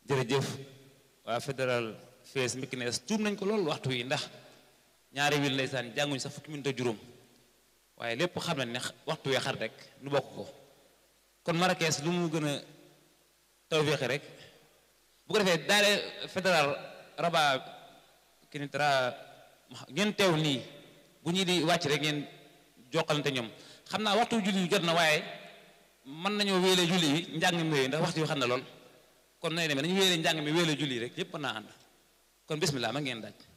jërëjëf waa fédéral fees Mekines tuum nañ ko loolu waxtu wi ndax ñaari wil ndeysaan jànguñ sax fukki minute ak juróom waaye lépp xam nañ ne waxtu wee xar rek nu bokk ko kon Marrakech lu mu gën a tawféexe rek bu ko defee daare fédéral Rabat Kenitra ngeen teew nii bu ñuy di wàcc rek ngeen jokkalante ñoom xam naa waxtu julli yu jot na waaye mën nañoo wéele julli yi njàng mi wéy ndax waxtu yu xam na lool kon nay demee nañu wéele njàng mi wéele julli rek yépp mën naa ànd kon bismillah ma ngeen daaj